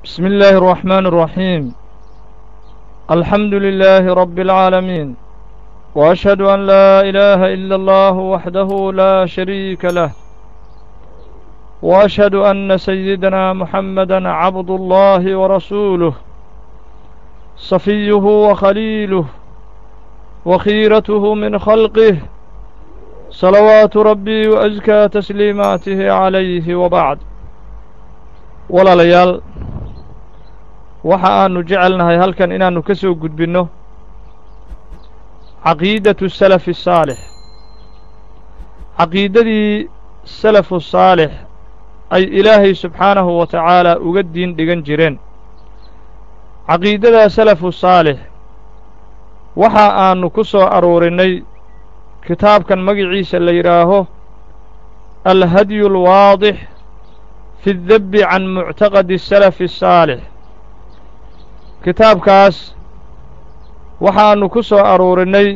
بسم الله الرحمن الرحيم الحمد لله رب العالمين وأشهد أن لا إله إلا الله وحده لا شريك له وأشهد أن سيدنا محمدا عبد الله ورسوله صفيه وخليله وخيرته من خلقه صلوات ربي وأزكى تسليماته عليه وبعد walaalayaal waxa aanu jecelnahay halkan inaannu ka soo gudbinno caqiidatu salafi saalix caqiidadii salafu saalix ay ilaahay subxaanahu wa tacaala uga diin dhigan jireen caqiidadaa salafu saalix waxa aanu ku soo aruurinnay kitaabkan magiciisa la yidhaaho alhadyu alwaadix fi اdebbi can muctaqadi salafi الsaalix kitaabkaas waxaannu ku soo aruurinnay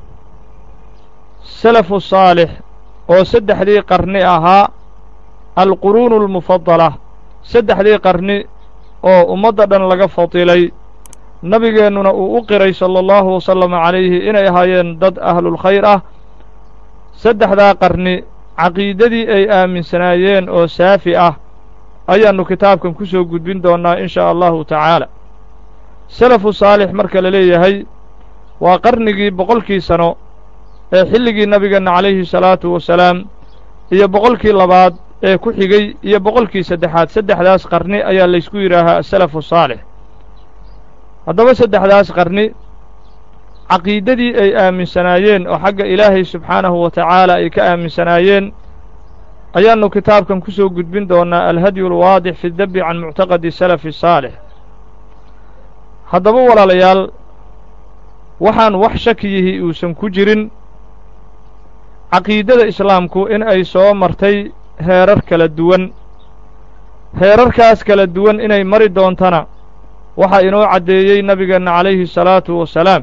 salafu saalix oo saddexdii qarni ahaa alquruunu almufadala saddexdii qarni oo ummadda dhan laga fadilay nabigeennuna uu u qiray sala allahu wasalama calayhi inay ahaayeen dad ahlulkhayr ah saddexdaa qarni caqiidadii ay aaminsanaayeen oo saafi ah ayaannu kitaabkan ku soo gudbin doonnaa in shaa allahu tacaala salafu saalix marka la leeyahay waa qarnigii boqolkii sano ee xilligii nabigeenna calayhi salaatu wasalaam iyo boqolkii labaad ee ku xigay iyo boqolkii saddexaad saddexdaas qarni ayaa laysku yidhaahaa asalafu saalix haddaba saddexdaas qarni caqiidadii ay aaminsanaayeen oo xagga ilaahay subxaanahu wa tacaala ay ka aaminsanaayeen ayaannu kitaabkan ku soo gudbin doonnaa alhadyu alwaadix fi debbi can muctaqadi salafi saalix haddaba walaalayaal waxaan wax shakiyihii uusan ku jirin caqiidada islaamku in ay soo martay heerar kala duwan heerarkaas kala duwan inay mari doontana waxaa inoo caddeeyey nabigeenna calayhi salaatu wasalaam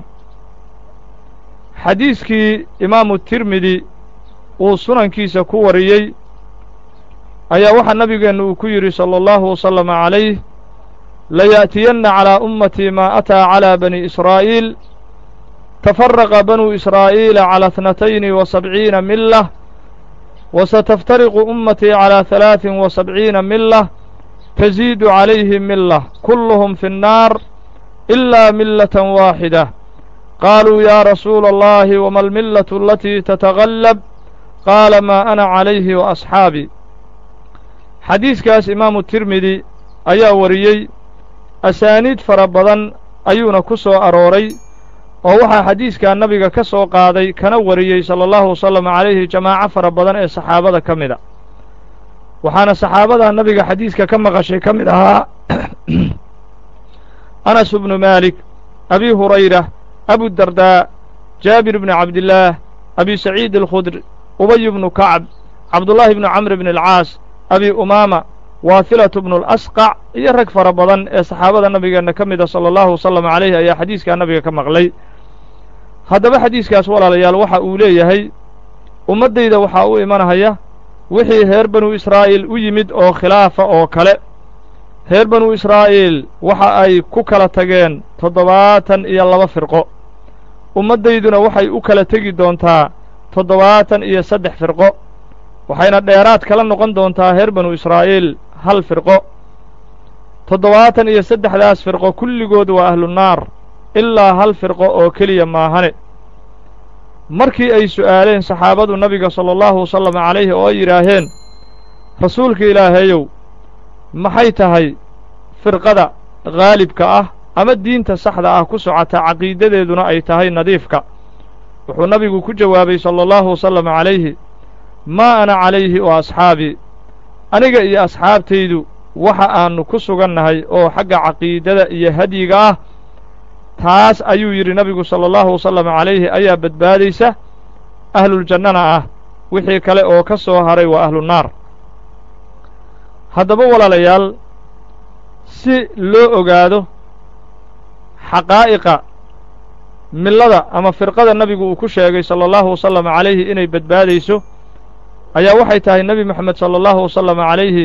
xadiiskii imaamu tirmidi uu sunankiisa ku wariyey ayaa waxaa nabigeennu uu ku yidhi sala allahu wasalama calayh layaأtiyanna calىa ummatii maa ataa calىa bani israa'iil tafaraqa banuu israa'iila calى اثnatayni wa sabciina milah wasataftariqu ummatii calىa halaaثin wa sabciina milah taziidu calayhim milah kulluhum fi الnaar ilaa milatan waaxida qaaluu yaa rasuula allahi wama almillatu alatii tatagallab qaala maa ana calayhi wa asxaabii xadiiskaas imaamu tirmidi ayaa wariyey asaaniid fara badan ayuuna ku soo arooray oo waxaa xadiiskaa nabiga ka soo qaaday kana wariyey sala allahu wasalam calayhi jamaaco fara badan ee saxaabada ka mid a waxaana saxaabadaa nabiga xadiiska ka maqashay ka mid ahaa anas bnu maalik abi hurayra abudardaa jaabir bnu cabdillaah abi saciid alkhudr ubay bnu kacb cabdullaahi bnu camr bn alcaas abi umaama waathilatu bnu alasqac iyo rag fara badan ee saxaabada nabigeenna ka mida sala allahu wasalam calayhi ayaa xadiiskaa nabiga ka maqlay haddaba xadiiskaas walaalayaal waxa uu leeyahay ummaddayda waxaa u imanahaya wixii reer banu israa'iil u yimid oo khilaafa oo kale reer banu israa'iil waxa ay ku kala tageen toddobaatan iyo laba firqo ummaddayduna waxay u kala tegi doontaa toddobaatan iyo saddex firqo waxayna dheeraad kala noqon doontaa reer banu israa'iil hal firqo toddobaatan iyo saddexdaas firqo kulligood waa ahlunaar ilaa hal firqo oo keliya maahane markii ay su'aaleen saxaabadu nabiga sala allahu wasalam calayhi oo ay yidhaaheen rasuulka ilaahayow maxay tahay firqada khaalibka ah ama diinta saxda ah ku socota caqiidadeeduna ay tahay nadiifka wuxuu nabigu ku jawaabay sala allahu wasalam calayhi maa ana calayhi wa asxaabii aniga iyo asxaabtaydu waxa aannu ku sugannahay oo xagga caqiidada iyo hadyiga ah taas ayuu yidhi nabigu sala allahu wasalam calayhi ayaa badbaadaysa ahluljannana ah wixii kale oo ka soo haray waa ahlunaar haddaba walaalayaal si loo ogaado xaqaa'iqa millada ama firqada nabigu uu ku sheegay sala allahu wasalam calayhi inay badbaadayso ayaa waxay tahay nebi moxamed sala allahu wasalam calayhi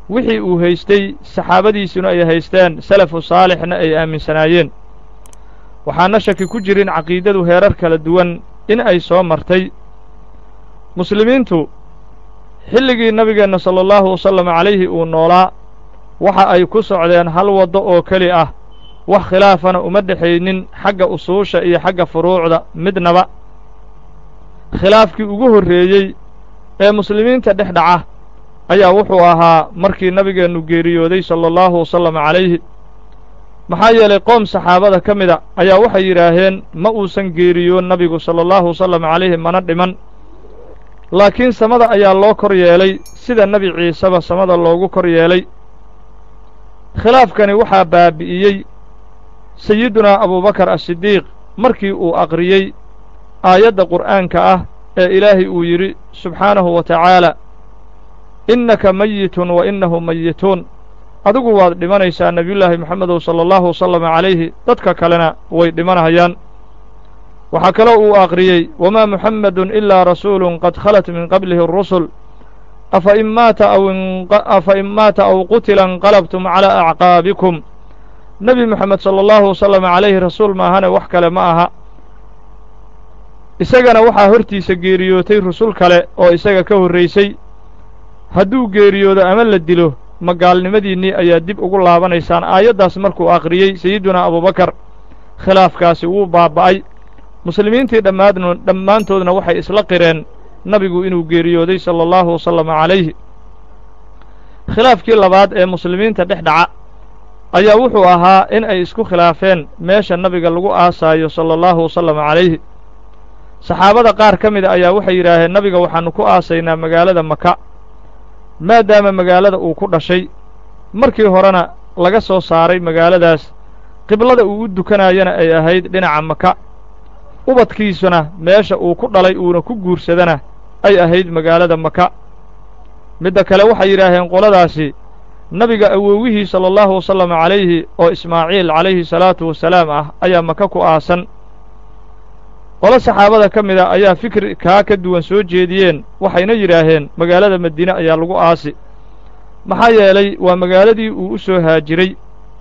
wixii uu haystay saxaabadiisuna ay haysteen salafu saalixna ay aaminsanaayeen waxaana shaki ku jirin caqiidadu heerar kala duwan in ay soo martay muslimiintu xilligii nabigeenna sala allahu wasalam calayhi uu noolaa waxa ay ku socdeen hal waddo oo keli ah wax khilaafana uma dhexaynin xagga usuusha iyo xagga furuucda midnaba khilaafkii ugu horreeyey ee muslimiinta dhex dhaca ayaa wuxuu ahaa markii nabigeennu geeriyooday sala allahu wasalam calayhi maxaa yeelay qoom saxaabada ka mida ayaa waxay yidhaaheen ma uusan geeriyoon nabigu sala allahu wasalam calayhi mana dhiman laakiin samada ayaa loo kor yeelay sida nebi ciiseba samada loogu kor yeelay khilaafkani waxaa baabi'iyey sayidunaa abubakar asidiiq markii uu aqriyey aayadda qur'aanka ah ee ilaahay uu yidhi subxaanahu wa tacaala innaka mayitun wa innahu mayituun adigu waad dhimanaysaa nebiyullaahi moxamedow sala allahu wasalama calayhi dadka kalena way dhimanayaan waxaa kaloo uu aqriyey wamaa muxammedun ilaa rasuulun qad khalat min qablihi arusul afa in maata aw afa in maata aw qutila inqalabtum calaa acqaabikum nebi moxamed sala allahu wasalama calayhi rasuul maahane wax kale ma aha isagana waxaa hortiisa geeriyootay rusul kale oo isaga ka horraysay hadduu geeriyoodo ama la dilo magaalnimadiinnii ayaa dib ugu laabanaysaan aayaddaas markuu aqriyey sayidunaa abubakar khilaafkaasi wuu baaba'ay muslimiintii dhammaadn dhammaantoodna waxay isla qireen nabigu inuu geeriyooday sala allahu wasalama calayhi khilaafkii labaad ee muslimiinta dhex dhaca ayaa wuxuu ahaa in ay isku khilaafeen meesha nabiga lagu aasaayo sala allahu wasalama calayhi saxaabada qaar ka mida ayaa waxay yidhaaheen nabiga waxaannu ku aasaynaa magaalada maka maadaama magaalada uu ku dhashay markii horena laga soo saaray magaaladaas qiblada uu u dukanaayana ay ahayd dhinaca maka ubadkiisuna meesha uu ku dhalay uuna ku guursadana ay ahayd magaalada maka midda kale waxay yidhaaheen qoladaasi nabiga awowihii sala allahu wasalama calayhi oo ismaaciil calayhi salaatu wasalaam ah ayaa maka ku aasan qolo saxaabada ka mida ayaa fikri kaa ka duwan soo jeediyeen waxayna yidhaaheen magaalada madiine ayaa lagu aasi maxaa yeelay waa magaaladii uu u soo haajiray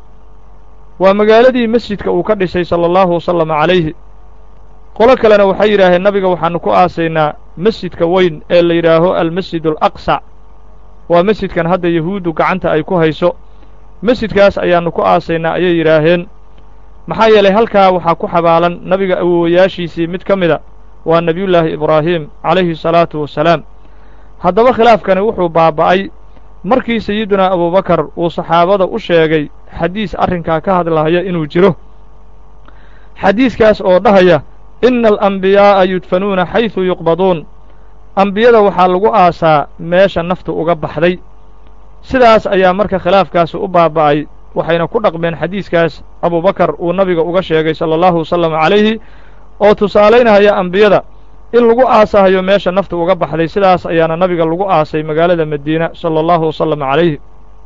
waa magaaladii masjidka uu ka dhisay sala allahu wasalama calayhi qolo kalena waxay yidhaaheen nabiga waxaannu ku aasaynaa masjidka weyn ee la yidhaaho almasjid alaqsa waa masjidkan hadda yahuuddu gacanta ay ku hayso masjidkaas ayaannu ku aasaynaa ayay yidhaaheen maxaa yeelay halkaa waxaa ku xabaalan nabiga awowayaashiisii mid ka mida waa nebiyullaahi ibraahim calayhi salaatu wasalaam haddaba khilaafkani wuxuu baaba'ay markii sayidunaa abubakar uu saxaabada u sheegay xadiis arrinkaa ka hadlahaya inuu jiro xadiiskaas oo dhahaya inna alambiyaa'a yudfanuuna xaysu yuqbaduun ambiyada waxaa lagu aasaa meesha naftu uga baxday sidaas ayaa marka khilaafkaasi u baaba'ay waxayna ku dhaqmeen xadiiskaas abubakar uu nabiga uga sheegay sala allahu wasalam calayhi oo tusaalaynahaya ambiyada in lagu aasahayo meesha naftu uga baxday sidaas ayaana nabiga lagu aasay magaalada madiina sala allahu wasalam calayhi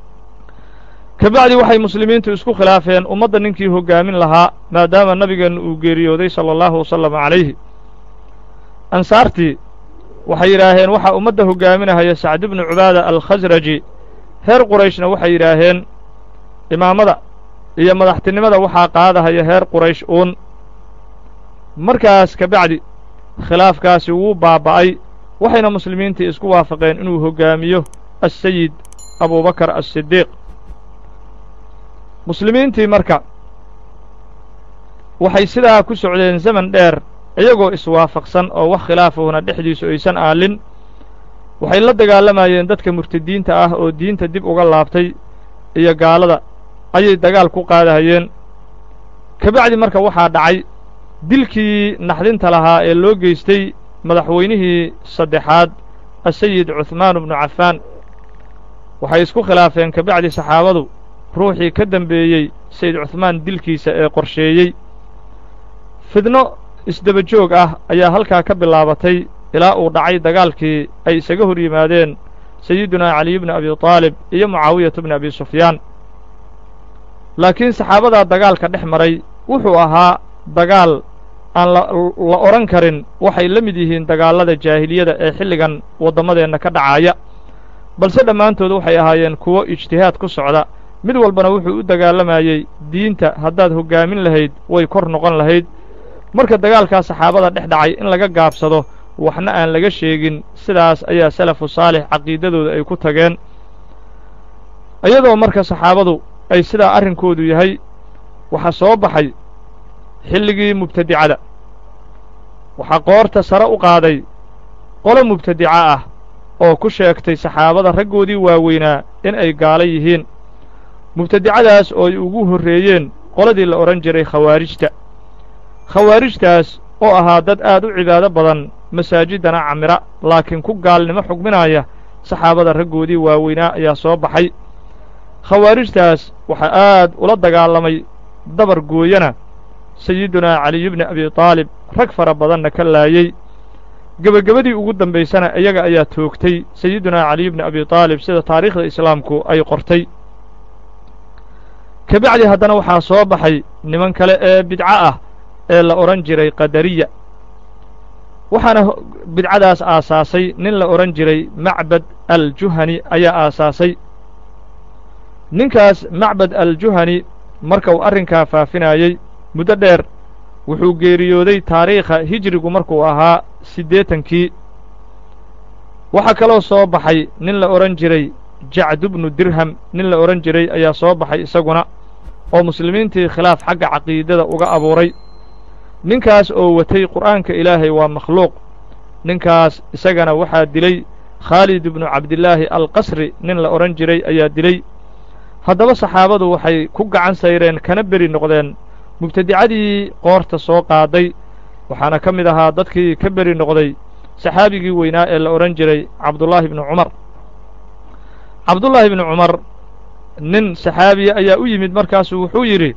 ka bacdi waxay muslimiintu isku khilaafeen ummadda ninkii hoggaamin lahaa maadaama nabigeenna uu geeriyooday sala allahu wasalam calayhi ansaartii waxay yidhaaheen waxaa ummadda hoggaaminahaya sacd ibnu cubaada alkhasraji reer qurayshna waxay yidhaaheen imaamada iyo madaxtinimada waxaa qaadahaya reer quraysh uun markaas ka bacdi khilaafkaasi wuu baaba'ay waxayna muslimiintii isku waafaqeen inuu hoggaamiyo assayid abubakar asidiiq muslimiintii marka waxay sidaa ku socdeen zaman dheer iyagoo iswaafaqsan oo wax khilaafahuna dhexdiisu aysan aalin waxay la dagaalamayeen dadka murtadiinta ah oo diinta dib uga laabtay iyo gaalada ayay dagaal ku qaadahayeen ka bacdi marka waxaa dhacay dilkii naxdinta lahaa ee loo geystay madaxweynihii saddexaad asayid cuhmaan bnu cafaan waxay isku khilaafeen ka bacdi saxaabadu ruuxii ka dembeeyey sayid cuhmaan dilkiisa ee qorsheeyey fidno isdaba joog ah ayaa halkaa ka bilaabatay ilaa uu dhacay dagaalkii ay isaga hor yimaadeen sayidunaa caliy bni abi taalib iyo mucaawiyatu bni abi sufyaan laakiin saxaabadaa dagaalka dhex maray wuxuu ahaa dagaal aan la odhan karin waxay la mid yihiin dagaallada jaahiliyada ee xilligan waddamadeenna ka dhacaaya balse dhammaantood waxay ahaayeen kuwo ijtihaad ku socda mid walbana wuxuu u dagaalamayey diinta haddaad hoggaamin lahayd way kor noqon lahayd marka dagaalkaa saxaabada dhex dhacay in laga gaabsado waxna aan laga sheegin sidaas ayaa salafu saalix caqiidadooda ay ku tageen iyadoo marka saxaabadu ay sidaa arrinkoodu yahay waxaa soo baxay xilligii mubtadicada waxaa qoorta sare u qaaday qolo mubtadica ah oo ku sheegtay saxaabada raggoodii waaweynaa in ay gaalo yihiin mubtadicadaas oo ay ugu horreeyeen qoladii la odhan jiray khawaarijta khawaarijtaas oo ahaa dad aad u cibaado badan masaajiddana camira laakiin ku gaalnimo xugminaya saxaabada raggoodii waaweynaa ayaa soo baxay khawaarijtaas waxaa aad ula dagaalamay dabar gooyana sayidunaa caliyu bni abi taalib rag fara badanna ka laayey gebagabadii ugu dambaysana iyaga ayaa toogtay sayidunaa caliyu bni abi taalib sida taariikhda islaamku ay qortay ka bacdi haddana waxaa soo baxay niman kale ee bidco ah ee la odhan jiray qadariya waxaana bidcadaas aasaasay nin la odhan jiray macbad aljuhani ayaa aasaasay ninkaas macbad aljuhani marka uu arrinkaa faafinaayey muddo dheer wuxuu geeriyooday taariikha hijrigu markuu ahaa siddeetankii waxaa kaloo soo baxay nin la odhan jiray jacdu bnu dirham nin la odhan jiray ayaa soo baxay isaguna oo muslimiintii khilaaf xagga caqiidada uga abuuray ninkaas oo watay qur'aanka ilaahay waa makhluuq ninkaas isagana waxaa dilay khaalid ibnu cabdillaahi alqasri nin la odhan jiray ayaa dilay haddaba saxaabadu waxay ku gacan sayreen kana beri noqdeen mubtadicadii qoorta soo qaaday waxaana ka mid ahaa dadkii ka beri noqday saxaabigii weynaa ee la odhan jiray cabdullaahi bnu cumar cabdullaahi bnu cumar nin saxaabiya ayaa u yimid markaasuu wuxuu yidhi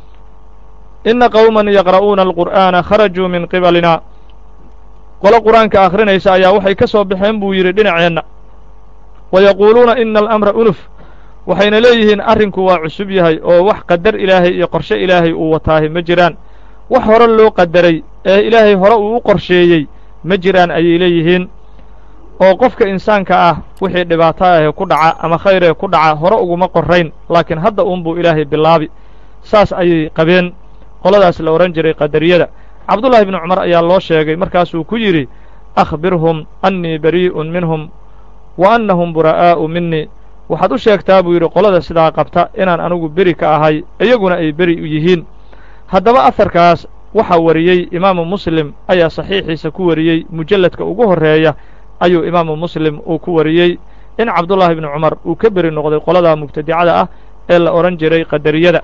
inna qowman yaqra'uuna alqur'aana kharajuu min qibalina qolo qur-aanka akhrinaysa ayaa waxay ka soo baxeen buu yidhi dhinaceenna wa yaquuluuna ina alamra unuf waxayna leeyihiin arrinku waa cusub yahay oo wax qadar ilaahay iyo qorshe ilaahay uu wataahi ma jiraan wax hore loo qadaray ee ilaahay hore uu u qorsheeyey ma jiraan ayay leeyihiin oo qofka insaanka ah wixii dhibaato ahee ku dhaca ama khayr ee ku dhaca hore uguma qorrayn laakiin hadda uunbuu ilaahay bilaabi saas ayay qabeen qoladaas la odhan jiray qadariyada cabdullaahi bnu cumar ayaa loo sheegay markaasuu ku yidhi akhbirhum annii barii'un minhum wa annahum buraa'aa'u minnii waxaad u sheegtaa buu yidhi qolada sidaa qabta inaan anigu beri ka ahay iyaguna ay beri u yihiin haddaba aharkaas waxaa wariyey imaamu muslim ayaa saxiixiisa ku wariyey mujalladka ugu horreeya ayuu imaamu muslim uu ku wariyey in cabdullaahi bnu cumar uu ka beri noqday qoladaa mubtadicada ah ee la odhan jiray qadariyada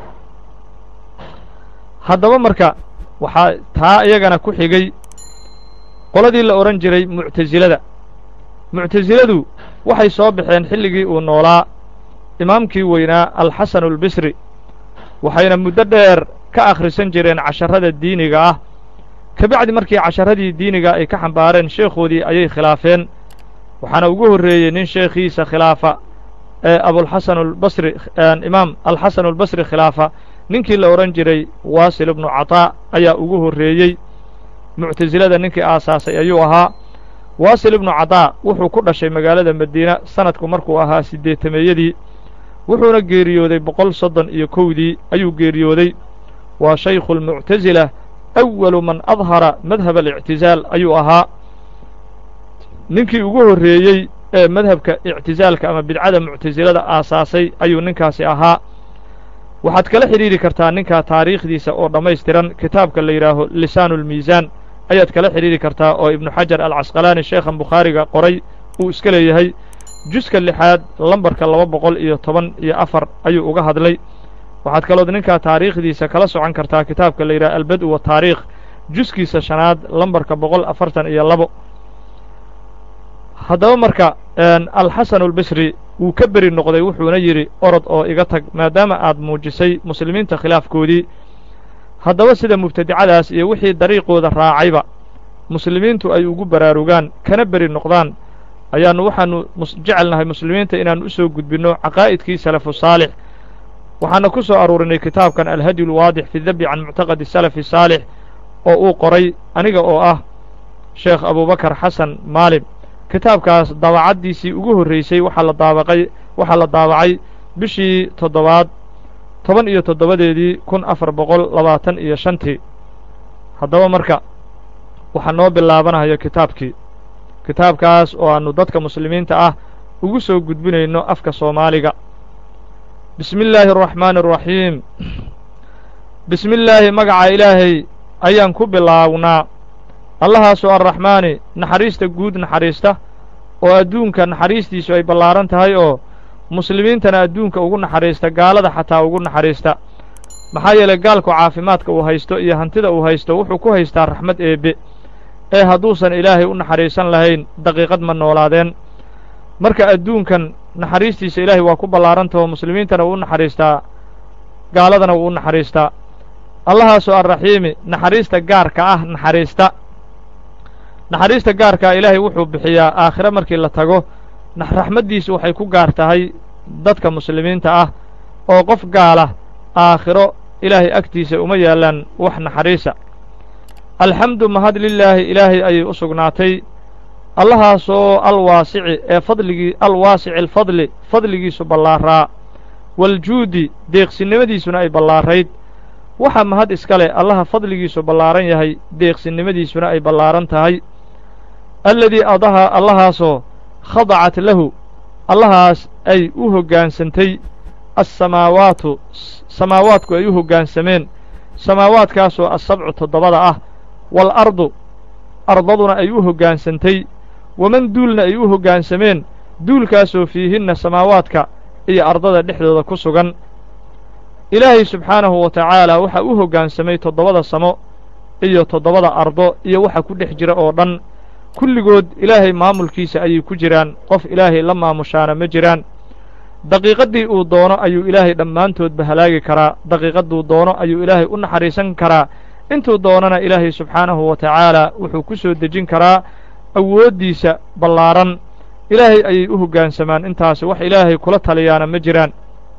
haddaba marka waxaa taa iyagana ku xigay qoladii la odhan jiray muctasilada muctasiladu waxay soo baxeen xilligii uu noolaa imaamkii weynaa alxasanu albisri waxayna muddo dheer ka akhrisan jireen casharrada diiniga ah ka bacdi markii casharradii diiniga ay ka xambaareen sheekhoodii ayay khilaafeen waxaana ugu horreeyey nin sheekhiisa khilaafa ee abulxasan albasri imaam alxasan albasri khilaafa ninkii la odhan jiray waasil ibnu cataa ayaa ugu horreeyey muctasilada ninkii aasaasay ayuu ahaa waasil ibnu cataa wuxuu ku dhashay magaalada madiina sanadku markuu ahaa siddeetameeyadii wuxuuna geeriyooday boqol soddon iyo kowdii ayuu geeriyooday waa shaykhu almuctasila awalu man adhara madhab alictizaal ayuu ahaa ninkii ugu horreeyey ee madhabka ictisaalka ama bidcada muctasilada aasaasay ayuu ninkaasi ahaa waxaad kala xidhiidhi kartaa ninkaa taariikhdiisa oo dhammaystiran kitaabka la yidhaaho lisaanu ulmiisaan ayaad kala xidhiidhi kartaa oo ibnu xajar alcasqalaani sheekhan bukhaariga qoray uu iska leeyahay juska lixaad lambarka laba boqol iyo toban iyo afar ayuu uga hadlay waxaad kalood ninkaa taariikhdiisa kala socon kartaa kitaabka la yidhaha albad-u wataariikh juskiisa shanaad lambarka boqol afartan iyo labo haddaba marka alxasanu albisri wuu ka beri noqday wuxuuna yidhi orod oo iga tag maadaama aad muujisay muslimiinta khilaafkoodii haddaba sida mubtadicadaas iyo wixii dariiqooda raacayba muslimiintu ay ugu baraarugaan kana beri noqdaan ayaannu waxaannu jecelnahay muslimiinta inaannu u soo gudbinno caqaa'idkii salafu saalix waxaana ku soo aruurinay kitaabkan alhadyu alwaadix fi dabyi can muctaqadi salafi saalix oo uu qoray aniga oo ah sheekh abubakar xasan maalim kitaabkaas daabacaddiisii ugu horraysay waxaa la daabaqay waxaa la daabacay bishii toddobaad toban iyo toddobadeedii kun afar boqol labaatan iyo shantii haddaba marka waxaa noo bilaabanayo kitaabkii kitaabkaas oo aannu dadka muslimiinta ah ugu soo gudbinayno afka soomaaliga bismi illaahi araxmaani araxiim bismi illaahi magaca ilaahay ayaan ku bilaawnaa allahaasoo arraxmaani naxariista guud naxariista oo adduunka naxariistiisu ay ballaaran tahay oo muslimiintana adduunka ugu naxariista gaalada xataa ugu naxariista maxaa yeelay gaalku caafimaadka uu haysto iyo hantida uu haysto wuxuu ku haystaa raxmad eebbe ee hadduusan ilaahay u naxariisan lahayn daqiiqad ma noolaadeen marka adduunkan naxariistiisa ilaahay waa ku ballaarantahoo muslimiintana wuu u naxariistaa gaaladana wuu u naxariistaa allahaasoo arraxiimi naxariista gaarka ah naxariista naxariista gaarkaa ilaahay wuxuu bixiyaa aakhire markii la tago raxmaddiisu waxay ku gaar tahay dadka muslimiinta ah oo qof gaala aakhiro ilaahay agtiisa uma yaallaan wax naxariisa alxamdu mahad lilaahi ilaahay ayay u sugnaatay allahaasoo alwaasici ee fadligii alwaasici alfadli fadligiisu ballaaraa waljuudi deeqsinnimadiisuna ay ballaarayd waxaa mahad iska leh allaha fadligiisu ballaaran yahay deeqsinnimadiisuna ay ballaaran tahay alladii adaha allahaasoo khadacat lahu allahaas ay u hoggaansantay assamaawaatu samaawaadku ay u hoggaansameen samaawaadkaasoo assabcu toddobada ah waalardu ardaduna ay u hoggaansantay waman duulna ay u hoggaansameen duulkaasoo fiihinna samaawaadka iyo ardada dhexdooda ku sugan ilaahay subxaanahu wa tacaala waxaa u hoggaansamay toddobada samo iyo toddobada ardo iyo waxa ku dhex jira oo dhan kulligood ilaahay maamulkiisa ayay ku jiraan qof ilaahay la maamushaana ma jiraan daqiiqaddii uu doono ayuu ilaahay dhammaantoodba halaagi karaa daqiiqadduu doono ayuu ilaahay u naxariisan karaa intuu doonana ilaahay subxaanahu wa tacaala wuxuu ku soo dejin karaa awooddiisa ballaaran ilaahay ayay u hoggaansamaan intaasi wax ilaahay kula taliyaana ma jiraan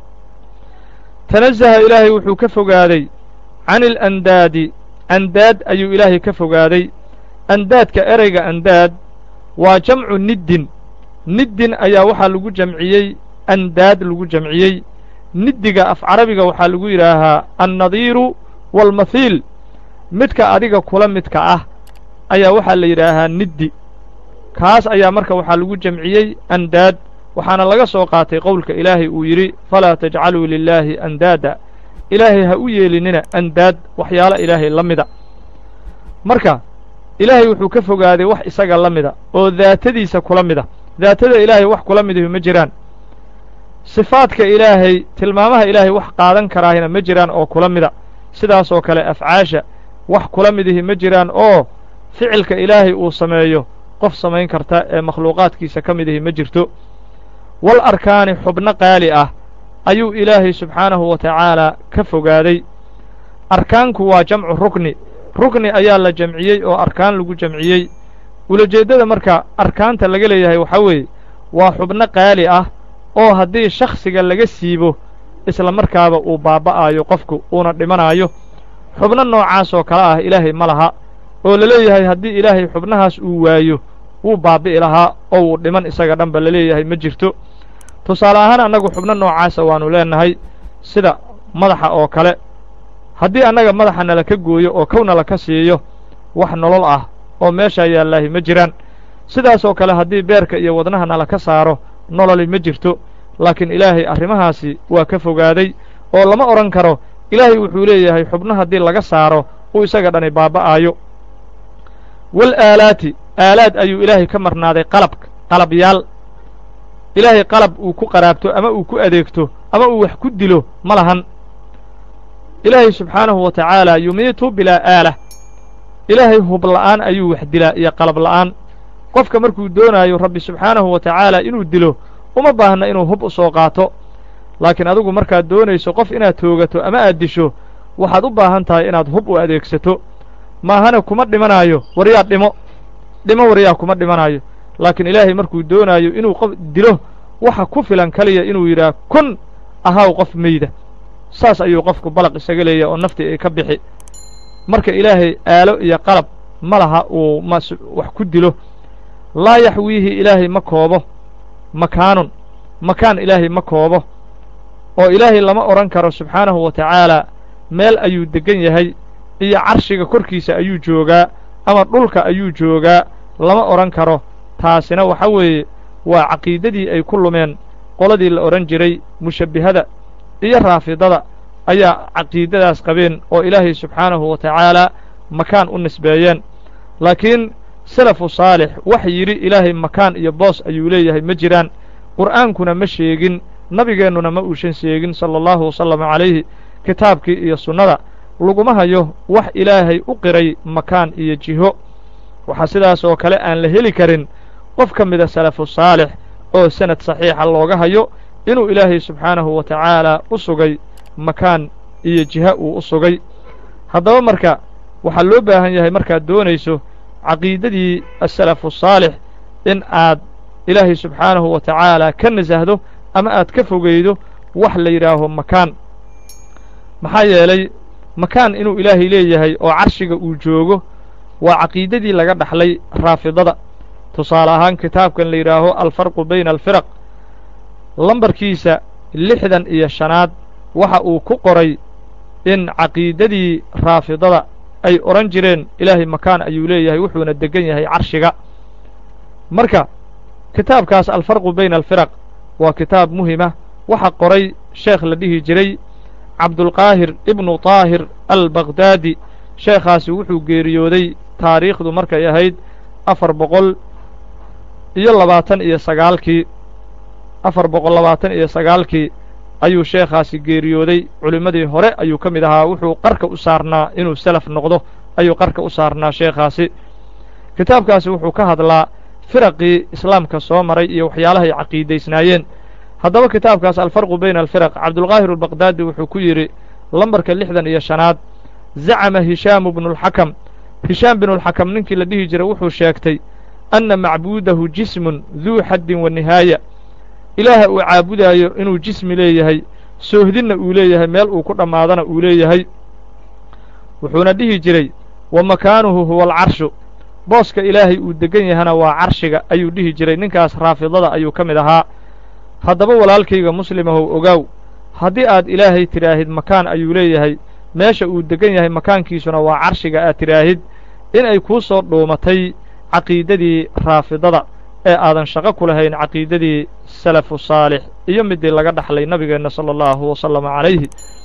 tanazaha ilaahay wuxuu ka fogaaday can ilandaadi andaad ayuu ilaahay ka fogaaday andaadka ereyga andaad waa jamcu niddin niddin ayaa waxaa lagu jamciyey andaad lagu jamciyey niddiga af carabiga waxaa lagu yidhaahaa annadiiru waalmathiil midka adiga kula midka ah ayaa waxaa la yidhaahaa niddi kaas ayaa marka waxaa lagu jamciyey andaad waxaana laga soo qaatay qowlka ilaahay uu yidhi falaa tajcaluu lilaahi andaada ilaahay ha u yeelinina andaad waxyaalo ilaahay la mida marka ilaahay wuxuu ka fogaaday wax isaga la mida oo daatadiisa kula mida daatada ilaahay wax kula midahi ma jiraan sifaadka ilaahay tilmaamaha ilaahay wax qaadan karaahina ma jiraan oo kula mida sidaasoo kale afcaasha wax kula midihi ma jiraan oo ficilka ilaahay uu sameeyo qof samayn karta ee makhluuqaadkiisa ka midihi ma jirto wal arkaani xubno qaali ah ayuu ilaahay subxaanahu wa tacaalaa ka fogaaday arkaanku waa jamcu rukni rukni ayaa la jamciyey oo arkaan lagu jamciyey ulajeeddada marka arkaanta laga leeyahay waxaa weeye waa xubno qaali ah oo haddii shakhsiga laga siibo isla markaaba uu baaba'aayo qofku uuna dhimanaayo xubno noocaasoo kale ah ilaahay ma laha oo la leeyahay haddii ilaahay xubnahaas uu waayo wuu baabi'i lahaa oo wuu dhiman isaga dhanba la leeyahay ma jirto tusaale ahaan annagu xubno noocaasa waannu leennahay sida madaxa oo kale haddii annaga madaxa nala ka gooyo oo kow nala ka siiyo wax nolol ah oo meeshaa yaallaahi ma jiraan sidaasoo kale haddii beerka iyo wadnaha nala ka saaro nololi ma jirto laakiin ilaahay arrimahaasi waa ka fogaaday oo lama odhan karo ilaahay wuxuu leeyahay xubno haddii laga saaro uu isaga dhani baaba'aayo wal aalaati aalaad ayuu ilaahay ka marnaaday qalabka qalabyaal ilaahay qalab uu ku qaraabto ama uu ku adeegto ama uu wax ku dilo ma lahan ilaahay subxaanahu wa tacaala yumiitu bilaa aalah ilaahay hub la'aan ayuu wax dilaa iyo qalab la'aan qofka markuu doonaayo rabbi subxaanahu wa tacaala inuu dilo uma baahna inuu hub u soo qaato laakiin adigu markaad doonayso qof inaad toogato ama aad disho waxaad u baahan tahay inaad hub u adeegsato maahana kuma dhimanaayo waryaa dhimo dhimo waryaa kuma dhimanaayo laakiin ilaahay markuu doonaayo inuu qof dilo waxa ku filan kaliya inuu yidhaah kun ahaw qof meyda saas ayuu qofku balaq isaga leeyahay oo naftii ay ka bixi marka ilaahay aalo iyo qalab ma laha uu mas wax ku dilo laa yaxwiihi ilaahay ma koobo makaanun makaan ilaahay ma koobo oo ilaahay lama odhan karo subxaanahu wa tacaalaa meel ayuu deggan yahay iyo carshiga korkiisa ayuu joogaa ama dhulka ayuu joogaa lama odhan karo taasina waxa weeye waa caqiidadii ay ku lumeen qoladii la odhan jiray mushabbihada iyo raafidada ayaa caqiidadaas qabeen oo ilaahay subxaanahu wa tacaalaa makaan u nisbeeyeen laakiin salafu saalix wax yidhi ilaahay makaan iyo boos ayuu leeyahay ma jiraan qur'aankuna ma sheegin nabigeennuna ma uusan sheegin sala allahu wasalama calayhi kitaabkii iyo sunnada laguma hayo wax ilaahay u qiray makaan iyo jiho waxaa sidaas oo kale aan la heli karin qof ka mida salafu saalix oo sanad saxiixa looga hayo inuu ilaahay subxaanahu wa tacaalaa u sugay makaan iyo jiha uu u sugay haddaba marka waxaa loo baahan yahay markaad doonayso caqiidadii asalafu saalix in aad ilaahay subxaanahu wa tacaalaa ka nasahdo ama aad ka fogeydo wax la yidhaaho makaan maxaa yeelay makaan inuu ilaahay leeyahay oo carshiga uu joogo waa caqiidadii laga dhaxlay raafidada tusaale ahaan kitaabkan la yidhaaho alfarqu bayna alfiraq lambarkiisa lixdan iyo shanaad waxa uu ku qoray in caqiidadii raafidada ay odhan jireen ilaahay makaan ayuu leeyahay wuxuuna deggan yahay carshiga marka kitaabkaas alfarqu bayna alfiraq waa kitaab muhima waxa qoray sheekh la dhihi jiray cabdulqaahir ibnu taahir albaqhdaadi sheekhaasi wuxuu geeriyooday taariikhdu markay ahayd afar boqol iyo labaatan iyo sagaalkii afar boqol labaatan iyo sagaalkii ayuu sheekhaasi geeriyooday culimmadii hore ayuu ka mid ahaa wuxuu qarka u saarnaa inuu salaf noqdo ayuu qarka u saarnaa sheekhaasi kitaabkaasi wuxuu ka hadlaa firaqii islaamka soo maray iyo waxyaalahay caqiidaysnaayeen haddaba kitaabkaas alfarqu bayna alfiraq cabdulqaahir albaqhdaadi wuxuu ku yidhi lambarka lixdan iyo shanaad zacama hishaamu bnulxakam hishaam binulxakam ninkii la dhihi jiray wuxuu sheegtay anna macbuudahu jismun duu xaddin wa nihaaya ilaaha uu caabudaayo inuu jismi leeyahay soohdinna uu leeyahay meel uu ku dhammaadana uu leeyahay wuxuuna dhihi jiray wa makaanuhu huwa alcarshu booska ilaahay uu deggan yahana waa carshiga ayuu dhihi jiray ninkaas raafidada ayuu ka mid ahaa haddaba walaalkayga muslimahow ogaaw haddii aad ilaahay tidhaahid makaan ayuu leeyahay meesha uu deggan yahay makaankiisuna waa carshiga aad tidhaahid inay kuu soo dhuumatay caqiidadii raafidada ee aadan shaqo ku lahayn caqiidadii salafu saalix iyo midii laga dhaxlay nabigeenna sala allahu wasalama calayhi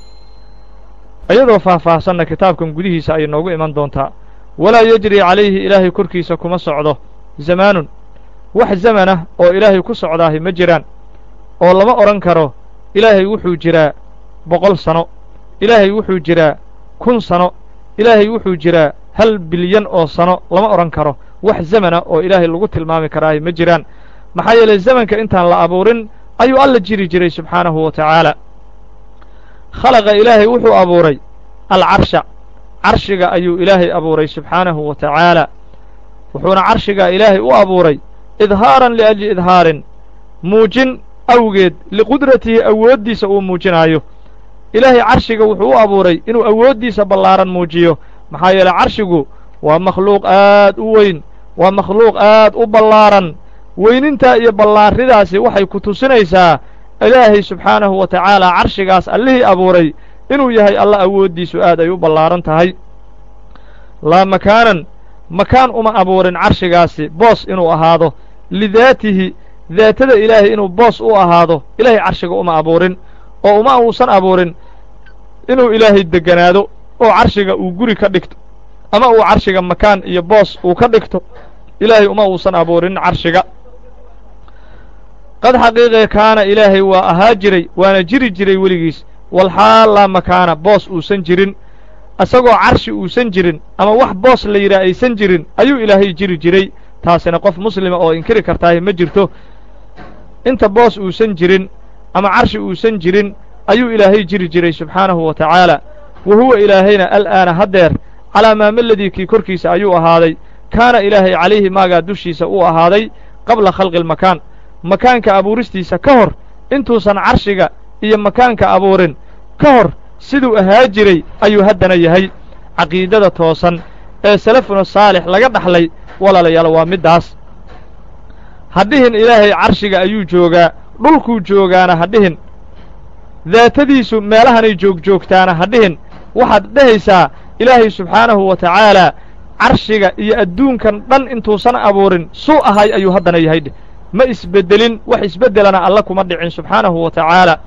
iyadoo faahfaahsanna kitaabkan gudihiisa ayay noogu iman doontaa walaa yejri calayhi ilaahay korkiisa kuma socdo zamaanun wax zamanah oo ilaahay ku socdaahi ma jiraan oo lama odhan karo ilaahay wuxuu jiraa boqol sano ilaahay wuxuu jiraa kun sano ilaahay wuxuu jiraa hal bilyan oo sano lama odhan karo wax zamana oo ilaahay lagu tilmaami karaahi ma jiraan maxaa yeelay zamanka intaan la abuurin ayuu alla jiri jiray subxaanahu wa tacaala khalaqa ilaahay wuxuu abuuray alcarsha carshiga ayuu ilaahay abuuray subxaanahu wa tacaala wuxuuna carshiga ilaahay u abuuray idhaaran liajli idhaarin muujin awgeed liqudratihi awooddiisa uu muujinaayo ilaahay carshiga wuxuu u abuuray inuu awooddiisa ballaaran muujiyo maxaa yeeley carshigu waa makhluuq aad u weyn waa makhluuq aad u ballaaran weynintaa iyo ballaaridaasi waxay ku tusinaysaa ilaahay subxaanahu wa tacaala carshigaas allihii abuuray inuu yahay alla awooddiisu aad ay u ballaaran tahay laa makaanan makaan uma abuurin carshigaasi boos inuu ahaado lidaatihi daatada ilaahay inuu boos u ahaado ilaahay carshiga uma abuurin oo uma uusan abuurin inuu ilaahay degganaado oo carshiga uu guri ka dhigto ama uu carshiga makaan iyo boos uu ka dhigto ilaahay uma uusan abuurin carshiga qad xaqiiqe kaana ilaahay waa ahaa jiray waana jiri jiray weligiis walxaal laa makaana boos uusan jirin isagoo carshi uusan jirin ama wax boos la yidhaah aysan jirin ayuu ilaahay jiri jiray taasina qof muslima oo inkiri kartaahi ma jirto inta boos uusan jirin ama carshi uusan jirin ayuu ilaahay jiri jiray subxaanahu wa tacaala wa huwa ilaahayna al'aana haddeer calaa maamaladii kii korkiisa ayuu ahaaday kaana ilaahay calayhi maagaa dushiisa uu ahaaday qabla khalqi almakaan makaanka abuuristiisa ka hor intuusan carshiga iyo makaanka abuurin ka hor siduu ahaa jiray ayuu haddana yahay caqiidada toosan ee salafuna saalix laga dhaxlay walaalayaal waa middaas ha dhihin ilaahay carshiga ayuu joogaa dhulkuu joogaana ha dhihin daatadiisu meelahanay joogjoogtaana ha dhihin waxaad dhehaysaa ilaahay subxaanahu wa tacaalaa carshiga iyo adduunkan dhan intuusan abuurin suu ahay ayuu haddana yahay dheh ma isbeddelin wax isbeddelana alla kuma dhicin subxaanahu wa tacaala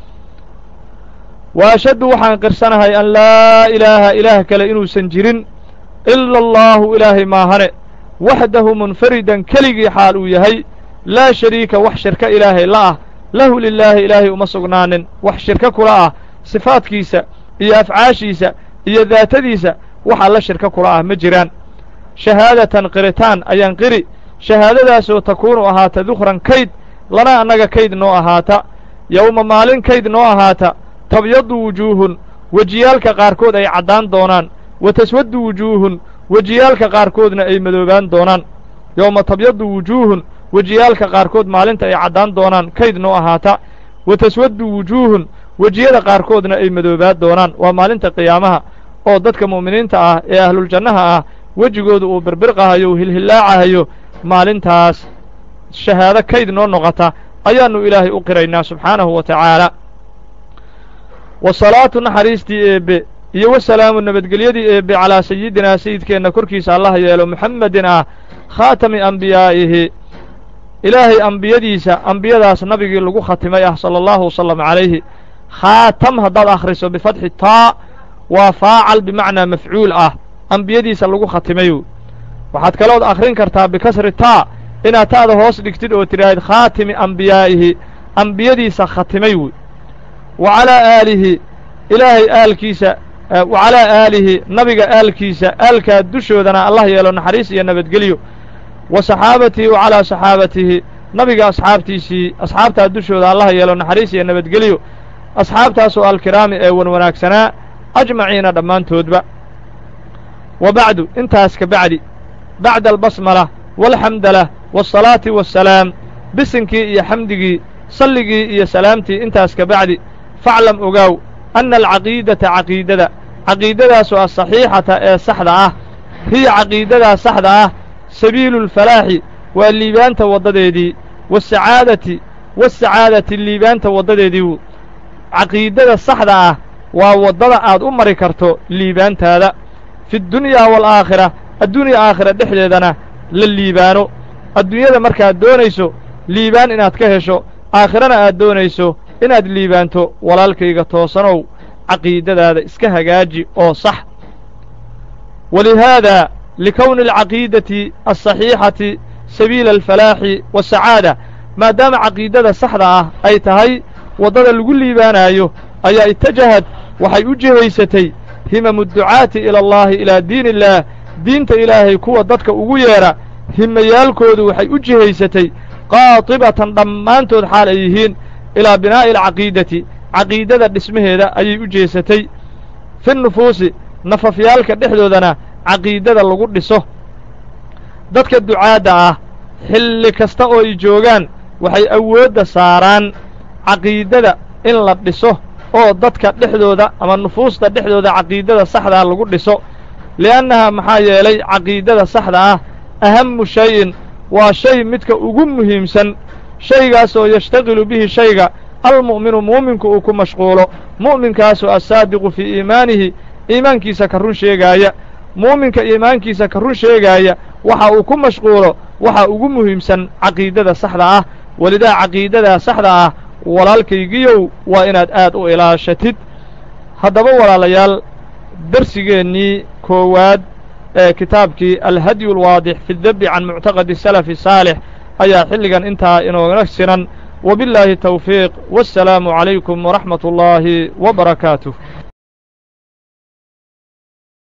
wa ashaddu waxaan qirsanahay an laa ilaaha ilaah kale inuusan jirin ila allaahu ilaahay maahane waxdahu munfaridan keligii xaal uu yahay laa shariika wax shirka ilaahay la ah lahu lilaahi ilaahay uma sugnaanin wax shirka kula ah sifaadkiisa iyo afcaashiisa iyo daatadiisa wax alla shirka kula ah ma jiraan shahaadatan qiritaan ayaan qiri shahaadadaasoo takuunu ahaata dukhran kayd lana annaga kayd noo ahaata yowma maalin kayd noo ahaata tabyadu wujuuhun wejiyaalka qaarkood ay caddaan doonaan wa taswaddu wujuuhun wejiyaalka qaarkoodna ay madoobaan doonaan yowma tabyadu wujuuhun wejiyaalka qaarkood maalinta ay caddaan doonaan kayd noo ahaata wa taswaddu wujuuhun wejiyada qaarkoodna ay madoobaan doonaan waa maalinta qiyaamaha oo dadka mu'miniinta ah ee ahluljannaha ah wejigooda uu birbirqahayo uu hilhillaacahayo maalintaas shahaado kayd noo noqota ayaannu ilaahay u qiraynaa subxaanahu wa tacaala wa salaatu naxariistii eebbe iyo wasalaamu nabadgelyadii eebbe calaa sayidinaa sayidkeenna korkiisa allaha yeelo muxammedin ah khaatami ambiyaa'ihi ilaahay ambiyadiisa ambiyadaas nabigii lagu khatimay ah sala allahu wasalam calayhi khaatam haddaad akhriso bifatxi taa waa faacal bimacnaa mafcuul ah ambiyadiisa lagu khatimay waxaad kalood akhrin kartaa bikasri taa inaad ta'da hoos dhigtid oo tidhaahid khaatimi ambiyaa'ihi ambiyadiisa khatimay wey wa calaa aalihi ilaahay aalkiisa wa calaa aalihi nabiga aalkiisa aalkaa dushoodana allah yeelo naxariis iyo nabadgelyo wa saxaabatihi wa calaa saxaabatihi nabiga asxaabtiisii asxaabtaa dushooda allah yeelo naxariis iyo nabadgelyo asxaabtaasoo alkiraami ee wan wanaagsanaa ajmaciina dhammaantoodba wa bacdu intaas ka bacdi bacda albasmala waalxamdalah waasalaati wassalaam bisinkii iyo xamdigii salligii iyo salaamtii intaas ka bacdi faclam ogaaw anna alcaqiidata caqiidada caqiidadaasoo asaxiixata ee saxda ah hiya caqiidadaa saxda ah sabiilu lfalaaxi waa liibaanta waddadeedii waasacaadati waasacaadati liibaanta waddadeedii caqiidada saxda ah waa waddada aad u mari karto liibaantaada fi ddunyaa waalaakhira addunya aakhira dhexdeedana la liibaano adduunyada markaad doonayso liibaan inaad ka hesho aakhirana aad doonayso inaad liibaanto walaalkayga toosanow caqiidadaada iska hagaaji oo sax walihaada likowni alcaqiidati alsaxiixati sabiila alfalaaxi waasacaada maadaama caqiidada saxda ah ay tahay waddada lagu liibaanaayo ayaa itajahad waxay u jihaysatay himamu dducaati ila allaahi ilaa diini illaah diinta ilaahay kuwa dadka ugu yeedha himayaalkoodu waxay u jihaysatay qaatibatan dhammaantood xaal ay yihiin ilaa binaa'i alcaqiidati caqiidada dhismaheeda ayay u jeesatay fi nufuusi nafafyaalka dhexdoodana caqiidada lagu dhiso dadka ducaadda ah xilli kasta oo ay joogaan waxay awoodda saaraan caqiidada in la dhiso oo dadka dhexdooda ama nufuusta dhexdooda caqiidada saxdaa lagu dhiso li'annahaa maxaa yeelay caqiidada saxda ah ahamu shayin waa shay midka ugu muhiimsan shaygaasoo yashtaqilu bihi shayga almu'minu mu'minku uu ku mashquulo mu'minkaasoo assaadiqu fii iimaanihi iimaankiisa ka run sheegaaya mu'minka iimaankiisa ka run sheegaaya waxa uu ku mashquulo waxa ugu muhiimsan caqiidada saxda ah welidaa caqiidadaa saxda ah walaalkaygiyow waa inaad aad u ilaashatid haddaba walaalayaal darsigeennii koowaad ee kitaabkii alhadyu alwaadix fi ddabbi can muctaqadi salafi saalix ayaa xilligan intaa inooga sinan wabillaahi tawfiiq wassalaamu calaykum waraxmat ullaahi wa barakaatuh